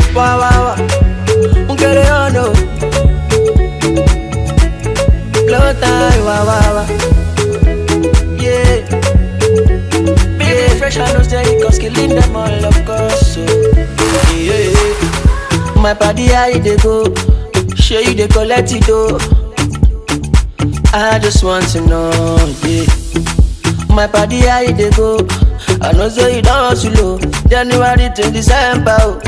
Wah wah wah. Nkele ono. Blow time. Wah wah wah. Yeah. Baby, fresh and no steady, cause killing them all, of course. So, yeah. My body, how you dey go? Sure you dey collect it, though. I just want to know, yeah. My body, how you dey go? I know say you don't hustle, oh. January to December, oh.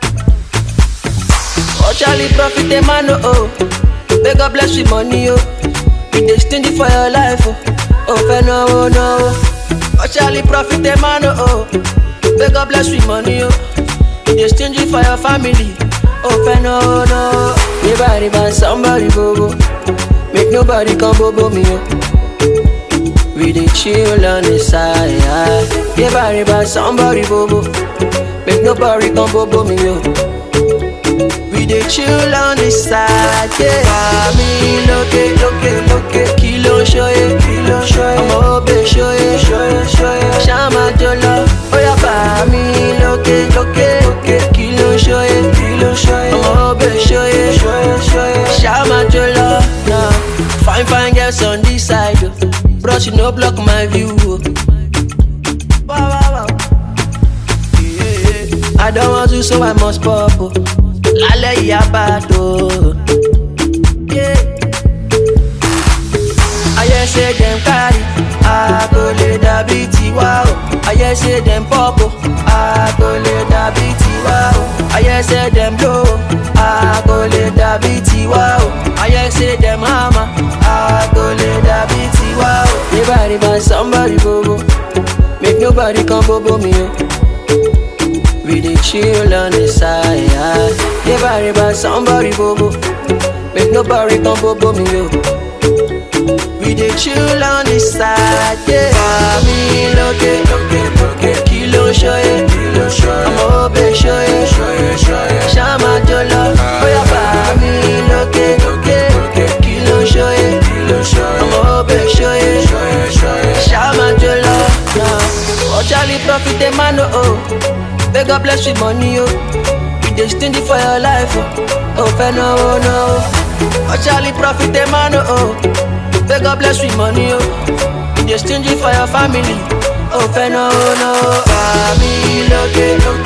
Oh, Charlie, profit the man, oh, oh. May God bless with money, oh. You dey stingy for your life, oh. Oh, fair no, oh, no. Oh, Charlie, profit the man, oh, oh. May God bless with money, oh. You dey stingy for your family, oh, fair no, oh, no. Riba, riba, somebody, bobo. Make nobody come bobo me, oh. We dey chill on the side. Riba, riba, somebody, bobo. Make nobody come bobo me, oh. We dey chill on the side, yeah. Mami lókè lókè lókè kí ló ń ṣóyè kí ló ń ṣóyè ọmọ òbè ṣóyè ṣóyè ṣóyè ṣáma jọlọ ó yá bàmí lókè lókè lókè kí ló ń ṣóyè kí ló ń ṣóyè ọmọ òbè ṣóyè ṣóyè ṣóyè ṣáma jọlọ. Nah. Fine fine girls on this side o bros you no block my view o. Wow, wow, wow. Yeah. I don't want to so I must pop o. Lálẹ́ yìí á bá a tó. Yeah. Ayé ṣe dem carry, a kò lè dàbí tiwa o. Ayé ṣe dem pop o, a kò lè dàbí tiwa o. Ayé ṣe dem blow o, a kò lè dàbí tiwa o. Ayé ṣe dem hammer, a kò lè dàbí tiwa o. Riba riba somebody bobo, make nobody come bobo me o. We dey chill on the side. Riba riba somebody bobo, make nobody come bobo me o. We dey chill on the side, yeah. Mami lókè lókè lókè kí ló ń ṣóyè kí ló ń ṣóyè ọmọ òbè ṣóyè ṣóyè ṣóyè ṣáma jọlọ bóyá bàmí lókè lókè lókè kí ló ń ṣóyè kí ló ń ṣóyè ọmọ òbè ṣóyè ṣóyè ṣóyè ṣáma jọlọ. Oh Charlie profit the man oh oh, may God bless with money oh. You dey stingy for your life oh, oh fẹ́ náwó náwó. Oh Charlie profit the man oh oh. May God bless with money, oh. You dey stingy for your family, oh, fẹ́ no, no. Bàmí lókè lókè.